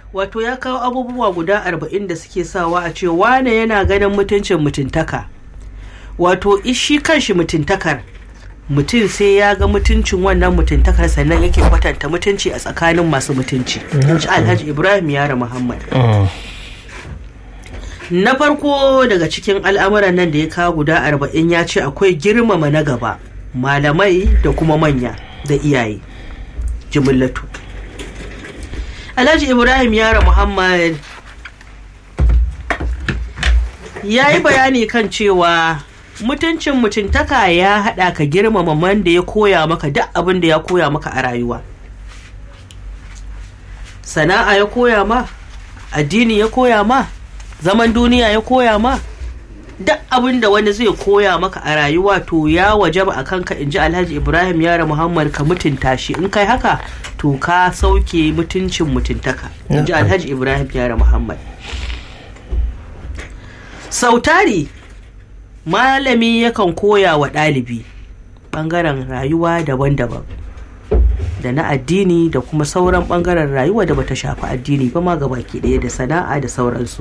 wato ya kawo abubuwa guda arba'in da suke sawa a ce wane yana ganin mutuncin mutuntaka wato shi kanshi mutuntakar mutum sai ya ga mutuncin wannan mutuntakar sannan yake kwatanta mutunci a tsakanin masu mutunci in ji alhaji ibrahim yara muhammad na farko daga cikin al'amuran nan da ya kawo guda arba'in ya ce akwai girmama na gaba malamai da kuma manya da iyaye jimillatu alhaji ibrahim yara muhammad ya yi bayani kan cewa mutuncin mutuntaka ya haɗa ka girmama man da ya koya maka duk abin da ya koya maka a rayuwa sana'a ya koya ma addini ya koya ma zaman duniya ya koya ma duk abin da wani zai koya maka a rayuwa to ya wajaba a kanka in ji alhaji ibrahim yara muhammad ka mutunta shi in kai haka to ka sauke mutuncin mutuntaka in ji alhaji ibrahim yara muhammad sautari malami yakan koya wa ɗalibi ɓangaren rayuwa daban-daban da na addini da kuma sauran ɓangaren rayuwa da bata shafi addini ba ma baki ɗaya da sana'a da sauransu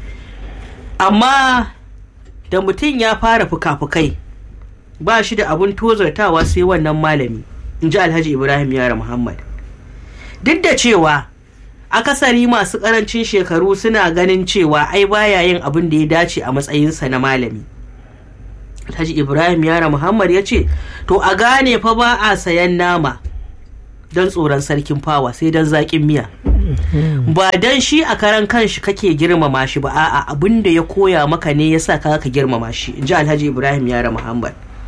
amma da mutum ya fara fuka-fukai ba shi da abun tozartawa sai wannan malami in ji alhaji ibrahim yara muhammad duk da cewa akasari masu karancin shekaru suna ganin cewa ai baya yin abin da ya dace a matsayinsa na malami alhaji ibrahim yara muhammad ya ce to a gane fa ba a sayan nama don tsoron sarkin fawa sai don zaƙin miya ba don shi a karan kanshi kake girmama shi ba a'a abin da ya koya maka ne ya sa ka girmama shi in ji alhaji ibrahim yara muhammad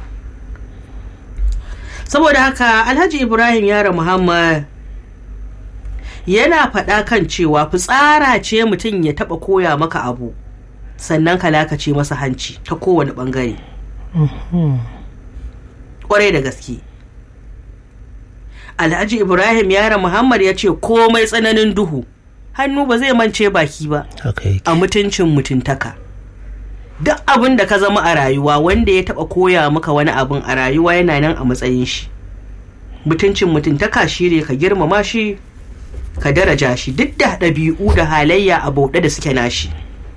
saboda haka alhaji ibrahim yara muhammad yana faɗa kan cewa fitsara ce mutum ya taɓa koya maka abu sannan ka lakace masa hanci ta kowane ɓangare ƙwarai da gaske alhaji ibrahim yara muhammad ya ce komai tsananin duhu hannu ba zai mance baki ba a mutuncin mutuntaka duk abin da ka zama a rayuwa wanda ya taɓa koya maka wani abin a rayuwa yana nan a matsayin shi mutuncin mutuntaka shi ne ka girmama shi ka daraja shi duk da ɗabi'u da halayya a bauɗe da suke nashi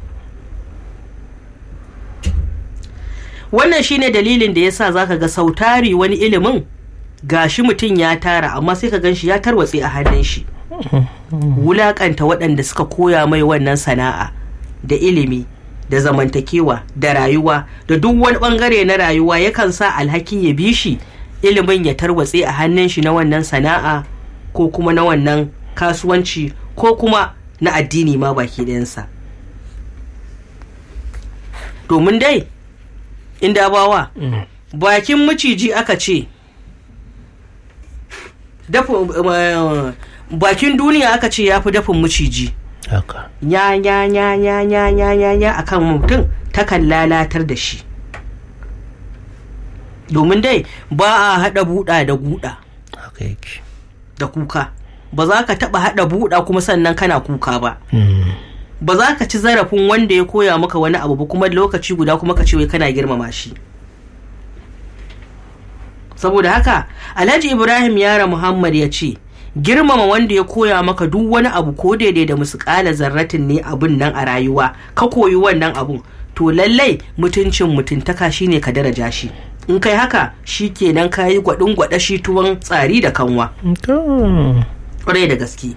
wannan shine dalilin da yasa zaka ga sautari wani ilimin gashi mutum ya tara amma sai ka ganshi ya tarwatse a hannun shi wulakanta waɗanda suka koya mai wannan sana'a da ilimi da zamantakewa da rayuwa da duk wani bangare na rayuwa yakan sa alhaki ya bi shi ilimin ya tarwatse a hannun shi na wannan sana'a ko kuma na wannan kasuwanci ko kuma na addini ma baki ɗayansa domin dai inda bawa bakin maciji aka ce bakin duniya aka ce ya fi dafin maciji ya ya ya ya ya ya ya ya akan mutum takan lalatar da shi domin dai ba a haɗa buɗa da guda da kuka ba za ka taɓa haɗa buɗa kuma sannan kana kuka ba ba za ka ci zarafin wanda ya koya maka wani abu ba kuma lokaci guda kuma ka ce wai kana girmama shi saboda haka alhaji ibrahim yara muhammad ya ce girmama wanda ya koya maka duk wani abu ko daidai da musuƙala zarratin ne abun nan a rayuwa ka koyi wannan abun to lallai mutuncin mutuntaka shine ka daraja shi in kai haka shi kenan ka yi gwaɗin gwaɗa shi tuwon tsari da kanwa ƙwarai da gaske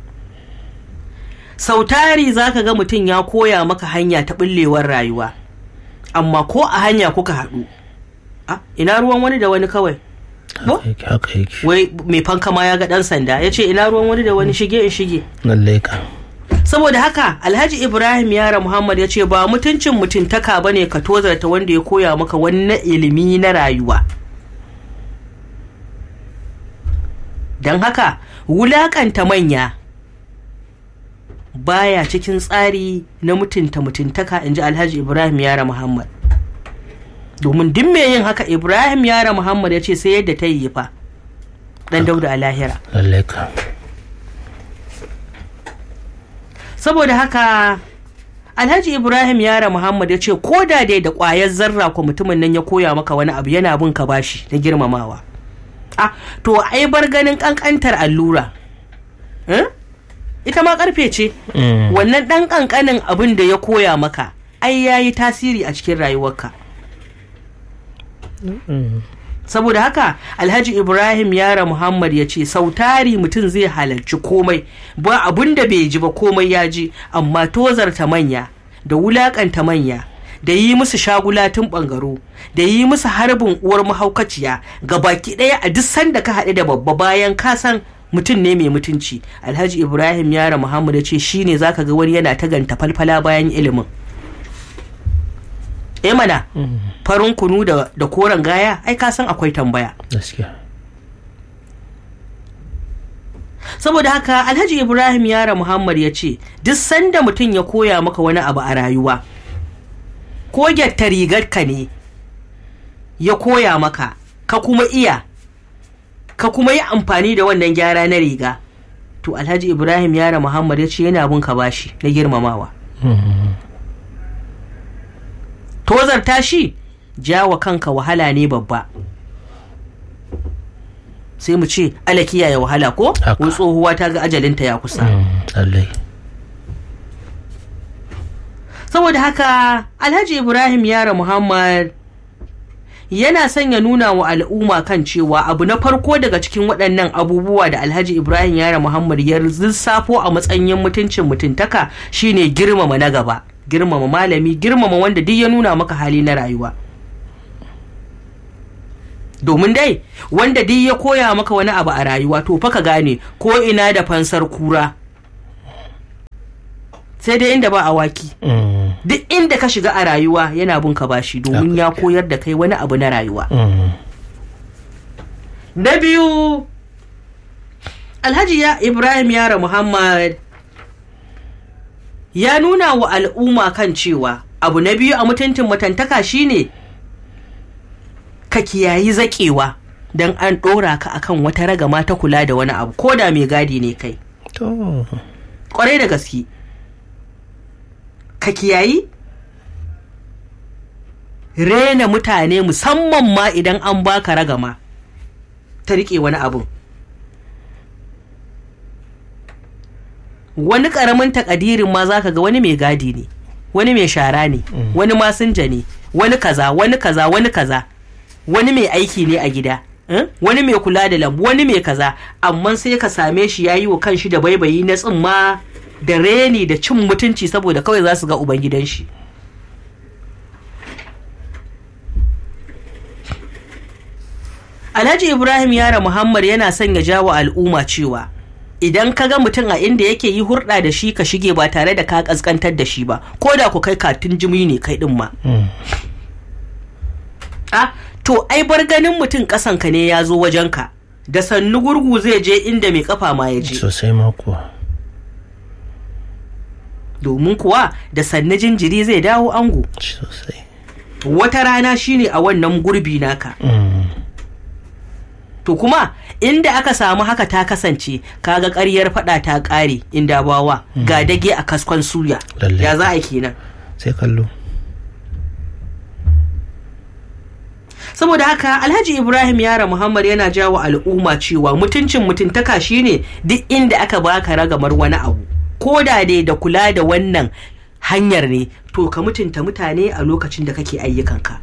sautari za ka ga mutum ya koya maka hanya ta ɓullewar rayuwa amma ko a hanya kuka haɗu ina ruwan wani da wani kawai wai mai fanka ma ya ga ɗan sanda ya ce ina ruwan wani da wani shige in shige saboda haka alhaji ibrahim yara muhammad ya ce ba mutuncin mutuntaka ba ne ka tozarta wanda ya koya maka wani ilimi na rayuwa don haka wulakanta manya baya cikin tsari na mutunta mutuntaka in ji alhaji ibrahim yara muhammad domin duk mai yin haka ibrahim yara muhammad ya ce sai yadda ta yi fa dan dauda a lahira saboda haka alhaji ibrahim yara muhammad ya ce ko da dai da kwayar zarra ko mutumin nan ya koya maka wani abu yana bin ka bashi na girmamawa a to ai bar ganin kankantar allura ita ita ma karfe ce Mm. wannan ɗan ƙanƙanin abin da ya koya maka ai ya yi tasiri a cikin rayuwarka Mm. saboda haka alhaji ibrahim yara muhammad ya ce sautari mutum zai halarci komai ba abun da bai ji ba komai ya ji amma tozarta manya da wulakanta manya da yi musu shagulatun bangaro da yi musu harbin uwar mahaukaciya ga baki ɗaya a duk sanda ka haɗu da babba bayan ka san mutum ne mai mutunci alhaji ibrahim yara muhammad ya ce shine zaka ga wani yana ta ganta falfala bayan ilimin eh mana Mm. farin kunu da, da koren gaya ai ka san akwai tambaya gaskiya saboda haka alhaji ibrahim yara muhammad ya ce duk sanda mutum ya koya maka wani abu a rayuwa ko gyatta rigarka ne ya koya maka ka kuma iya ka kuma yi amfani da wannan gyara na riga to alhaji ibrahim yara muhammad ya ce yana bin ka bashi na girmamawa Mm. tozarta shi jawa kanka wahala ne babba sai mu ce ala kiyaye wahala ko Haka. wai tsohuwa ta ga ajalinta ya kusa Mm. lallai saboda haka alhaji ibrahim yara muhammad yana son ya nuna wa al'umma kan cewa abu na farko daga cikin waɗannan abubuwa da alhaji ibrahim yara muhammad ya lissafo a matsayin mutuncin mutuntaka shine girmama na gaba girmama malami girmama wanda duk ya nuna maka hali na rayuwa domin dai wanda duk ya koya maka wani abu a rayuwa to fa ka gane ko ina da fansar kura sai dai inda ba awaki Mm. duk inda ka shiga a rayuwa yana bin ka bashi domin ya koyar da kai wani abu na rayuwa Mm. na biyu alhaji ya ibrahim yara muhammad ya nuna wa al'umma kan cewa abu na biyu a mutuntun matantaka shine ka kiyayi zaƙewa don an ɗora ka akan wata ragama ta kula da wani abu ko da mai gadi ne kai to kwarai da gaske ka kiyayi rena mutane musamman ma idan an baka ragama ta riƙe wani abu wani ƙaramin takadirin ma zaka ga wani mai gadi ne wani mai shara ne wani masinja ne wani kaza wani kaza wani kaza wani mai aiki ne a gida eh? wani mai kula da lambu wani mai kaza amma sai ka same shi ya yi wa kanshi da baibayi na tsimma da reni da cin mutunci saboda kawai za su ga ubangidan shi alhaji ibrahim yara muhammad yana son ya jawo al'umma cewa idan ka ga mutum a inda yake yi hurɗa da shi ka shige ba tare da ka ƙasƙantar da shi ba ko da ku kai katun jimi ne kai ɗin ma Mm. a to ai bar ganin mutum ƙasanka ne ya zo wajenka da sannu gurgu zai je inda mai kafa ma ya je sosai ma kuwa domin kuwa da sannu jinjiri zai dawo ango sosai wata rana shine a wannan gurbi naka Mm. to kuma inda aka samu haka ta kasance kaga ƙaryar fada ta ƙare inda bawa ga dage a kaskon suya Lallai. ya za a kenan sai kallo saboda haka alhaji ibrahim yara muhammad yana jawo al'umma cewa mutuncin mutuntaka shine duk inda aka baka ragamar wani abu ko da dai da kula da wannan hanyar ne to ka mutunta mutane a lokacin da kake ayyukanka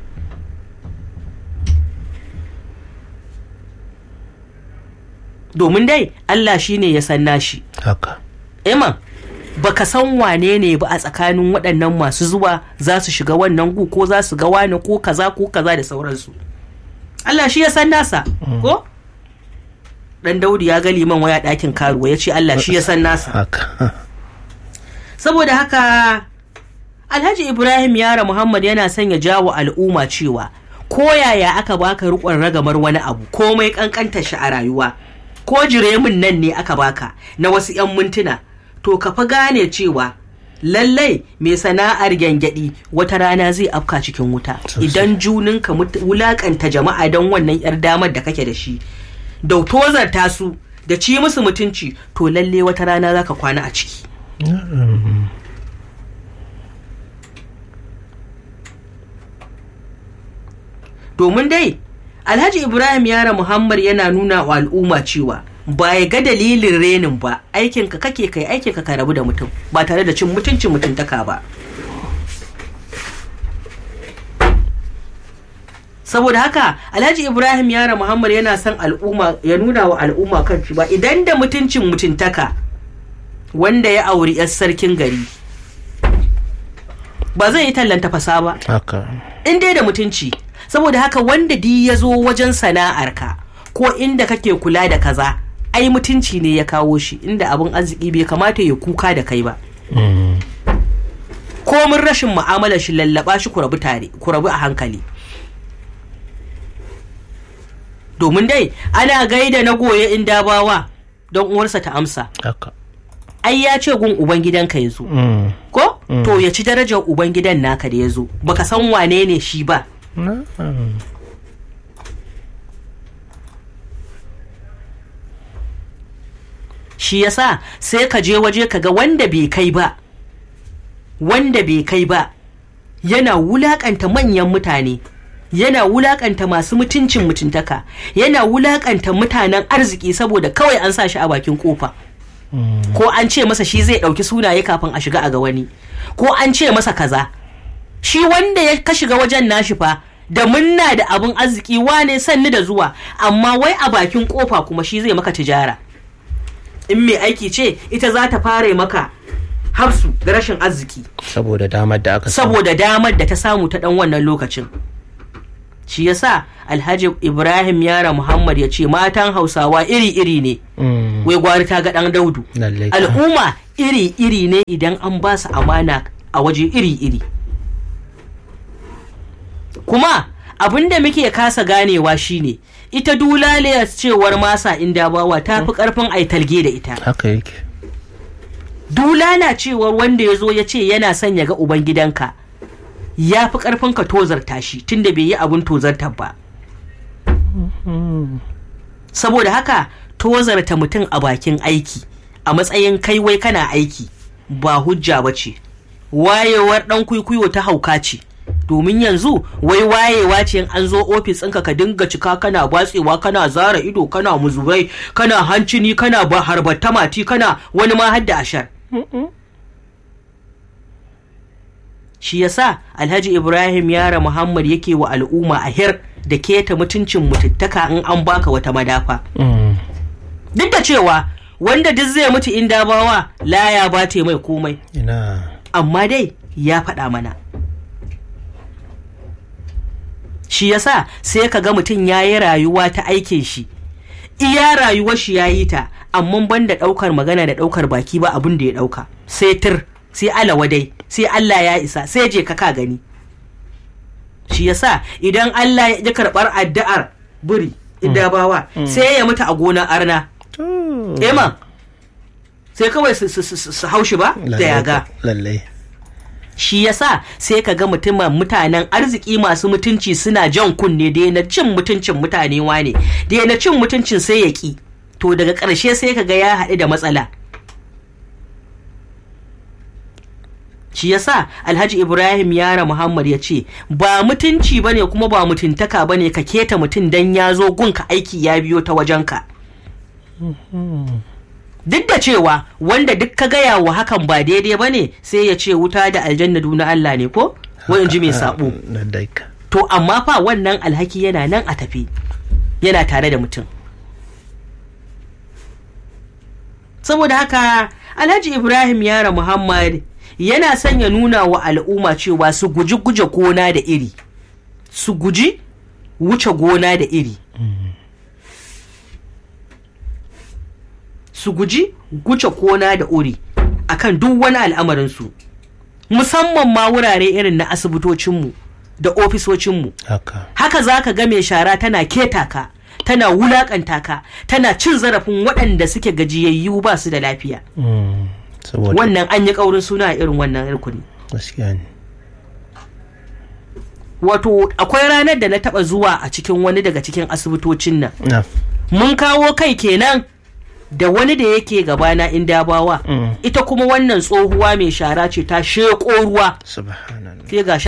domin dai allah shine ya san nashi haka Iman baka san wane ne ba a tsakanin waɗannan masu zuwa za su shiga wannan gu ko za su ga wani ko kaza ko kaza da sauransu Allah shi ya san nasa ko dan Daudu ya ga liman waya ɗakin karuwa ya ce Allah shi ya san nasa haka saboda haka Alhaji Ibrahim Yara Muhammad yana son ya jawo al'umma cewa ko yaya aka baka rikon ragamar wani abu komai kankanta shi a rayuwa ko jiremin nan ne aka baka na wasu 'yan mintuna to ka fa gane cewa lallai mai sana'ar gyangyaɗi wata rana zai afka cikin wuta Sosai. idan juninka mut- wulakanta jama'a don wannan 'yar damar da kake da shi da tozarta su da ci musu mutunci to lalle wata rana za ka kwana a ciki Mm. domin dai alhaji ibrahim yara muhammad yana nuna wa al'umma cewa ba ya ga dalilin renin ba aikinka kake kai aikinka ka rabu da mutum ba tare da cin mutuncin mutuntaka ba saboda haka alhaji ibrahim yara muhammad yana son al'umma ya nuna wa al'umma kan ba idan da mutuncin mutuntaka wanda ya auri 'yar sarkin gari ba zai yi tallanta fasa ba haka in dai da mutunci saboda haka wanda di ya zo wajen sana'arka ko inda kake kula da kaza ai mutunci ne ya kawo shi inda abin arziki bai kamata ya kuka da kai ba Mm. komin rashin mu'amalar shi lallaba shi ku rabu tare ku rabu a hankali domin dai ana gaida na goye in dabawa don uwarsa ta amsa haka ai ya ce gun ubangidanka ya zo Mm. ko to ya ci darajar ubangidan naka da ya zo baka san wane ne shi ba Na'am. shi yasa sai ka je waje ka ga wanda bai kai ba wanda bai kai ba yana wulakanta manyan mutane yana wulakanta masu mutuncin mutuntaka yana wulakanta mutanen arziki saboda kawai an sa shi a bakin kofa ko an ce masa shi zai ɗauki sunaye kafin a shiga a ga wani ko an ce masa kaza shi wanda ya ka shiga wajen nashi fa da munna da abin arziki wane sanni da zuwa amma wai a bakin kofa kuma shi zai maka tijara in mai aiki ce ita za ta fara maka hafsu da rashin arziki saboda damar da aka samu. saboda damar da ta samu ta dan wannan lokacin shi yasa alhaji ibrahim yara muhammad ya ce matan hausawa iri-iri ne Mm. wai gwari ta ga dan daudu Lallai ka. al'umma iri-iri ne idan an ba su amana a waje iri-iri kuma abin da muke kasa ganewa shine ita dulaliyar cewar masa inda bawa ta fi karfin aitalge da ita haka yake dulala cewar wanda ya zo ya ce yana son ya ga ubangidanka ya fi karfin ka tozarta shi tunda bai yi abin tozartar ba saboda haka tozarta mutum a bakin aiki a matsayin kai wai kana aiki ba hujja ba ce wayewar dan kwikwiyo ta hauka ce domin yanzu wai wayewa ce in an zo ofis ɗinka ka dinga cika kana batsewa kana zara ido kana muzurai kana hancini kana ba harbata mati kana wani ma hadda ashar shi yasa alhaji ibrahim yara muhammad yake wa al'umma a hir da keta mutuncin mututtaka in an baka wata madafa Mm. duk da cewa wanda duk zai mutu in dabawa laya ba ta mai komai ina amma dai ya faɗa mana shi yasa sai ka ga mutum ya yi rayuwa ta aikin shi iya rayuwar shi ya yi ta amma ban da ɗaukar magana da ɗaukar baki ba abin da ya ɗauka sai tir sai alawadai sai Allah ya isa sai je ka ka gani shi yasa idan Allah ya ƙi karɓar addu'ar buri idabawa sai ya mutu a gonar arna to Eman sai kawai su- su su- su haushi ba da Lallai yaga ka- lallai shi yasa sai ka ga mutumin mutanen arziki masu mutunci suna jan kunne da na cin mutuncin mutane wane da na cin mutuncin sai ya ki to daga ƙarshe sai ka ga ya haɗu da matsala shi yasa alhaji ibrahim yara muhammad ya ce ba mutunci bane kuma ba mutuntaka bane ka keta mutum dan ya zo gunka aiki ya biyo ta wajenka duk da cewa wanda duk ka gaya wa hakan ba daidai ba ne sai ya ce wuta da aljanna na Allah ne ko wani ji mai sabo lallai ka to amma fa wannan alhaki yana nan a tafi yana tare da mutum saboda haka alhaji ibrahim yara muhammad yana son ya nuna wa al'umma cewa su guji guje gona da iri su guji wuce gona da iri su guji guce kona da uri akan duk wani al'amarinsu musamman ma wurare irin na asibitocinmu da ofisocinmu haka haka za ka ga mai shara tana keta ka tana wulakanta ka tana cin zarafin waɗanda suke gajiyayyu ba su da lafiya Mm. saboda wannan an yi ƙaurin suna a irin wannan rukuni gaskiya ne wato akwai ranar da na taɓa zuwa a cikin wani daga cikin asibitocin nan na mun kawo kai kenan da wani da yake gabana in dabawa Mm. ita kuma wannan tsohuwa mai shara ce ta sheƙo ruwa subhanallah sai gashi a jikin shi sha ya ci zanzaran shi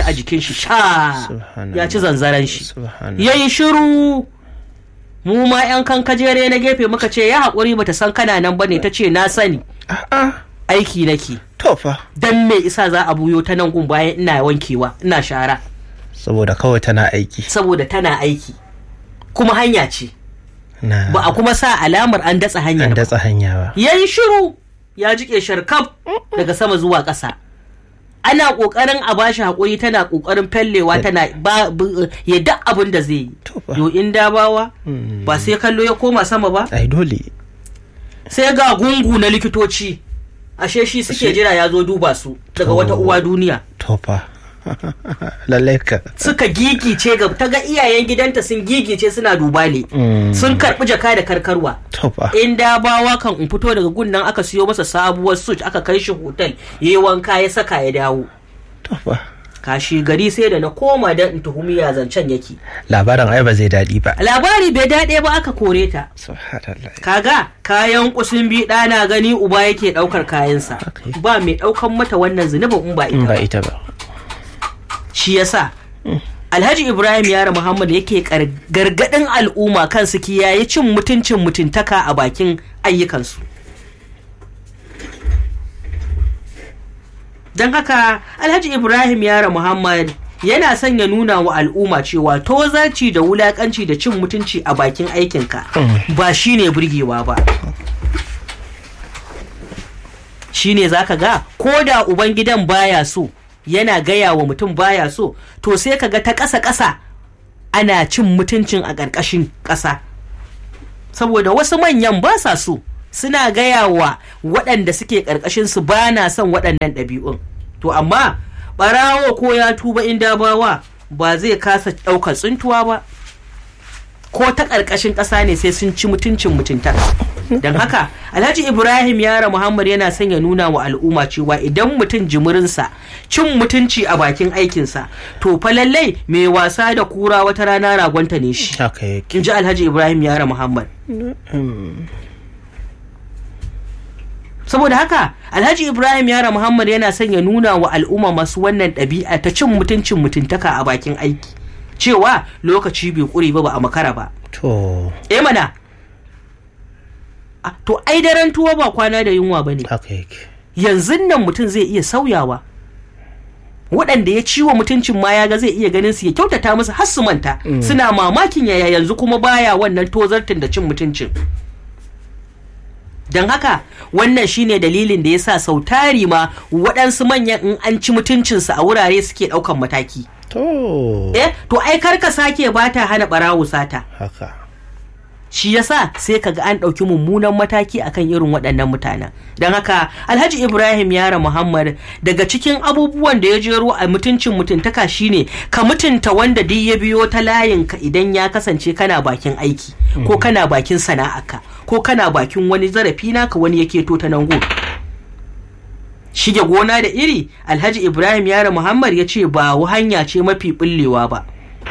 Subhanallah. Subhanallah. ya yi shiru ya yi shiru mu ma yan kan kajere na gefe muka ce ya haƙuri bata san kana nan bane ta ce na sani A'a. aiki nake To fa. dan me isa za a buyo ta nan gun bayan ina wankewa ina shara Saboda kawai tana aiki. saboda tana aiki kuma hanya ce Na. ba a kuma sa alamar an datsa hanyar An ba datsa hanya ba. ya yi shiru ya jike sharkaf daga sama zuwa ƙasa ana ƙoƙarin a bashi haƙuri tana ƙoƙarin fellewa tana ba bu- ya duk abin da zai yi To fa. yo in dabawa Mm. ba sai kallo ya koma sama ba Ai dole. sai ga gungu na likitoci ashe shi suke jira ya zo duba su daga To. wata uwa duniya To fa. Lallai ka. suka gigice ga ta ga iyayen gidanta sun gigice suna dubale Mm. sun karɓi jaka da karkarwa To fa. in dabawa kan in fito daga gunnan aka siyo masa sabuwar suit aka kai shi hotel ya yi wanka ya saka ya dawo To fa. kashi gari sai da na koma da in tuhumi ya zancen yake Labarin ai ba zai daɗi ba. labari bai daɗe ba aka kore ta Subhanallah. kaga kayan kusin bi ɗana gani uba yake ɗaukar kayansa Okay. ba mai ɗaukan mata wannan zunubin in ba In ita ba ba ita ba. shi yasa alhaji ibrahim yara muhammad yake kar- gargaɗin al'umma kan su kiyaye cin mutuncin mutuntaka a bakin ayyukansu don haka alhaji ibrahim yara muhammad yana son ya nuna wa al'umma cewa tozarci da wulakanci da cin mutunci a bakin aikinka ba shine burgewa ba shine zaka ga ko da ubangidan baya so yana gaya wa mutum baya so to sai ka ga ta ƙasa ƙasa ana cin mutuncin a ƙarƙashin ƙasa saboda wasu manyan ba sa so suna gaya wa waɗanda suke ƙarƙashin su ba na son waɗannan ɗabi'un to amma ɓarawo ko ya tuba in dabawa ba zai kasa ɗaukar tsuntuwa ba ko ta ƙarƙashin ƙasa ne sai sun ci mutuncin mutuntaka don haka alhaji ibrahim yara muhammad yana son ya nuna wa al'umma cewa idan mutum jimirinsa cin mutunci a bakin aikinsa to fa lallai mai wasa da kura wata rana ragonta ne shi Haka yake. in ji alhaji ibrahim yara muhammad Mm. saboda haka alhaji ibrahim yara muhammad yana son ya nuna wa al'umma masu wannan ɗabi'a ta cin mutuncin mutuntaka a bakin aiki cewa lokaci bai ƙure ba ba a makara ba To. eh mana Ah, to ai daren tuwo ba kwana da yunwa ba ne Haka yake. yanzu nan mutum zai iya sauyawa waɗanda ya ciwo mutuncin ma ya ga zai iya ganin su ya kyautata musu har su manta suna mamakin yaya yanzu kuma baya wannan tozartin da cin mutuncin don haka wannan shine dalilin da ya sa sau tari ma waɗansu manyan in an ci mutuncinsu a wurare suke ɗaukan mataki To. eh to ai karka sake ba ta hana ɓarawo sata Haka. shi yasa sai kaga an ɗauki mummunan mataki akan irin waɗannan mutanen don haka alhaji ibrahim yara muhammad daga cikin abubuwan da ya jero a mutuncin mutuntaka shine ka mutunta wanda duk ya biyo ta layinka idan ya kasance kana bakin aiki ko kana bakin sana'arka ko kana bakin wani zarafi naka wani yake to ta nan gun shige gona da iri alhaji ibrahim yara muhammad ya ce ba hanya ce mafi bullewa ba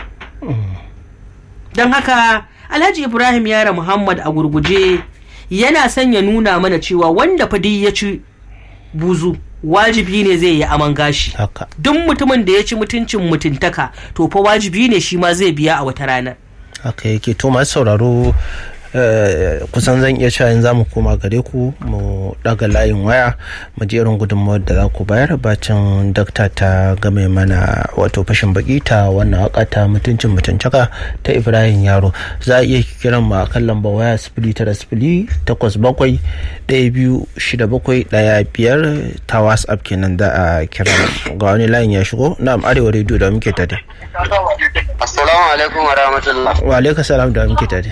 don haka alhaji ibrahim yara muhammad a gurguje yana son ya nuna mana cewa wanda fadi ya ci buzu wajibi ne zai yi aman gashi Haka. duk mutumin da ya ci mutuncin mutuntaka to fa wajibi ne shi ma zai biya a wata ranar haka yake to masu sauraro eh, kusan zan iya cewa in za mu koma gare ku mu daga layin waya mu je irin gudunmawar da za ku bayar bacin dakta ta game mana wato fashin baki ta wannan waka ta mutuncin mutuncaka ta ibrahim yaro za a iya kiran mu a kan lambar waya sifili tara sifili takwas bakwai ɗaya biyu shida bakwai ɗaya biyar ta whatsapp kenan za a kira mu. ga wani layin ya shigo na'am arewa rediyo da muke tare Assalamu alaikum wa rahmatullah. wa alaikum salam da muke tare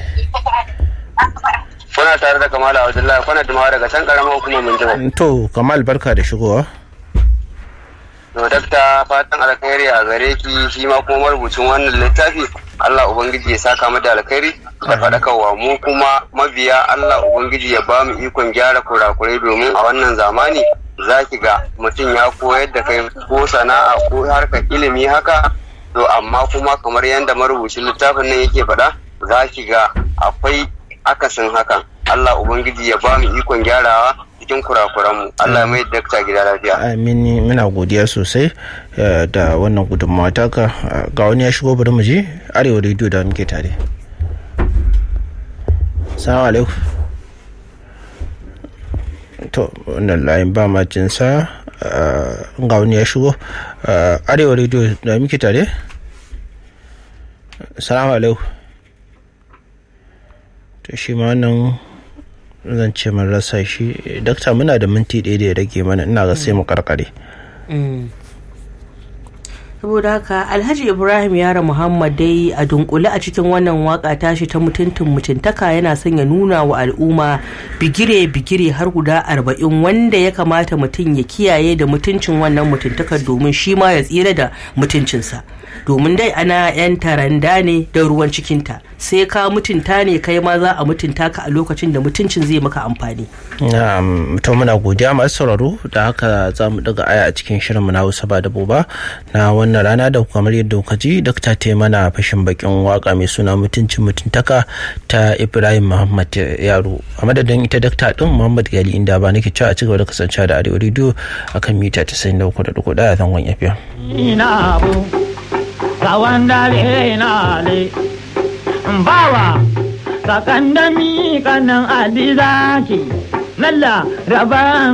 Kuna tare da Kamala Abdullahi kuna dumawa daga can karamar hukumar Minjima. To, Kamal barka da shigowa. To dakta fatan alkhairi a gare ki shi ma kuma marubucin wannan littafi Allah Ubangiji ya saka mu da alkhairi da faɗakarwa mu kuma mabiya Allah Ubangiji ya ba mu ikon gyara kurakurai domin a wannan zamani za ki ga mutum ya koyar da kai ko sana'a ko harkar ilimi haka to amma kuma kamar yadda marubucin littafin nan yake faɗa za ki ga akwai akasin hakan Allah Ubangiji ya ba mu ikon gyarawa cikin kurakuranmu Allah ya mai dakta gida lafiya. Amin muna godiya sosai eh, da wannan gudunmawa taka Eh, ga wani ya shigo bari mu je arewa rediyo da muke tare. salamu alaikum to wannan layin ba ma jinsa ga wani ya shigo arewa rediyo da muke tare salamu alaikum to shi ma wannan zan ce mun rasa shi dakta muna da minti ɗaya da ya rage mana ina ga sai mu karkare saboda haka alhaji ibrahim yara muhammad dai a dunkule a cikin wannan waka tashi ta mutuntun mutuntaka yana son ya nuna wa al'umma bigire bigire har guda arba'in wanda ya kamata mutum ya kiyaye da mutuncin wannan mutuntakar domin shi ma ya tsira da mutuncinsa domin dai ana yan taranda ne da ruwan cikinta sai ka mutunta ne kai ma za a mutunta ka a lokacin da mutuncin zai maka amfani to muna godiya masu sauraro da haka za mu daga aya a cikin shirin mu na Hausa ba da boba na wannan rana da kamar yadda kuka ji dakta ta mana fashin bakin waka mai suna mutuncin mutuntaka ta Ibrahim Muhammad Yaro a madadin ita dakta din Muhammad Gali inda ba nake cewa a cigaba da kasancewa da Arewa Radio akan mita 93.1 a zangon FM. Ina abu ga wanda na le bawa sakandami kanan adi zaki lalla raban